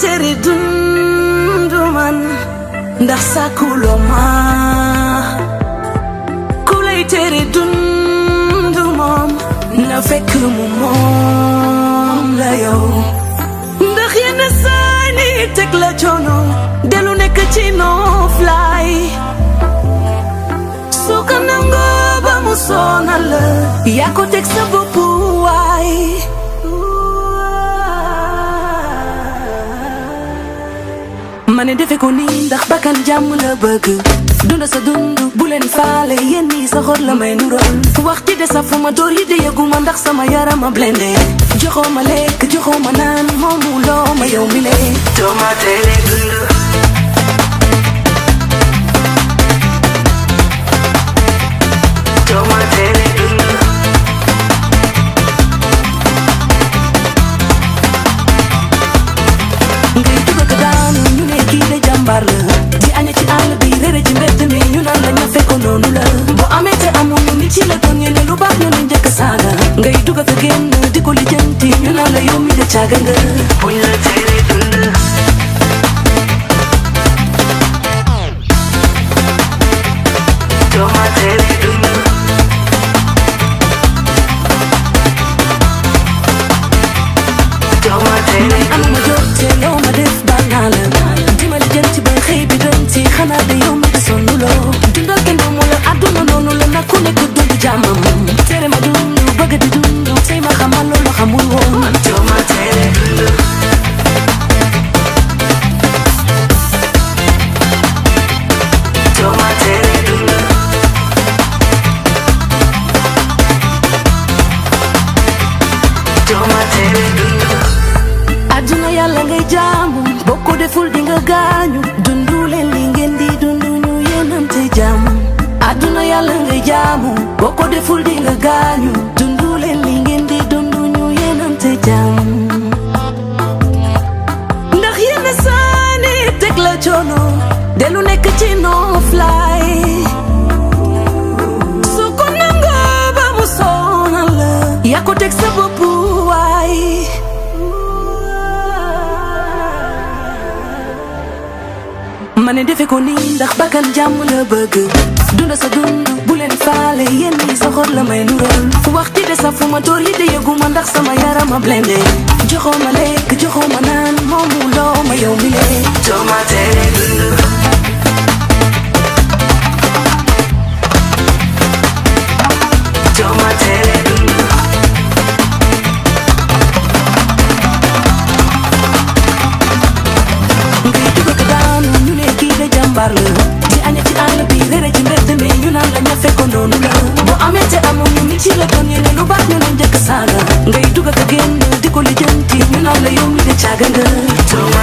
tere dundu man ndax sàkkuloo ma ku lay tere dundu moom na fekk mu moom la yow ndax yenn saa ni teg la coono delu nekk ci noflaay su ko nangoo ba mu sonal la yaa ko teg sa bopp waay ma ne defe ko nii ndax bakkan jàmm la bëgg dunda sa dund bu leen faale yéen ñii sa xor la may nural wax ci de sa fu ma door yi de yëguma ndax sama yarama blende joxoo ma lekk joxoo ma naan moomu loo ma yow mi le tomate le dund tomate le dund ngay dugg ko daanu ñu ne kii de jàmbaar la di aña ci àll bi réere ci mbedd mi ñu naan la ña fekk noonu la bu amee te amul nit ci la doon ne lu baax ñu ne njëkk saaga ngay dugg ko génn di ko lijjanti ñu naan la yow mi de caaga nga buñ la tere dund tomate le dund tomate le dund amuma jot te loo ma def baal naa la dimbali jën ci ba xëy bi dem ci xanaa de yow mi de sonn loo dundal kenn du mu la àdduna noonu la nag ku nekk dund jàmmam tere ma dund bëgg di dund tey ma xamal loolu xamul woon tomate le dund tomate le dund tomate le dund àdduna yàlla ngay jaamu boo ko deful di nga gaañu dundu leen li ngeen di dundu ñu yéenante jaamu àdduna yàlla ngay jaamu boo ko deful di nga gaañu dundu leen li ngeen di dundu ñu yéenante jaamu ndax yenn saani teg la coono delu nekk ci noflaay su ko nangoo ba mu sonal la yaa ko teg sa bopp waay ma ne defe ko nii ndax bakkan jàmm la bëgg dunda sa dund bu leen faale yéen ñi sa xor la may nural wax ci de sa fu ma door yi de yëguma ndax sama yarama blende joxoo ma lekk joxoo ma naan moomu loo ma yow mi le tomate le dund tomate le dund ngay dugg ko daanu ñu ne kii de jàmbaar la di aña ci àll bi réere ci mbedd mi ñu naan la ña fekk noonu la bu amee te amul ñu nit ci la doon ne lu baax ñu ne njëkk saaga ngay dugg ko génn di ko lijjanti ñu naan la yow mi de caaga nga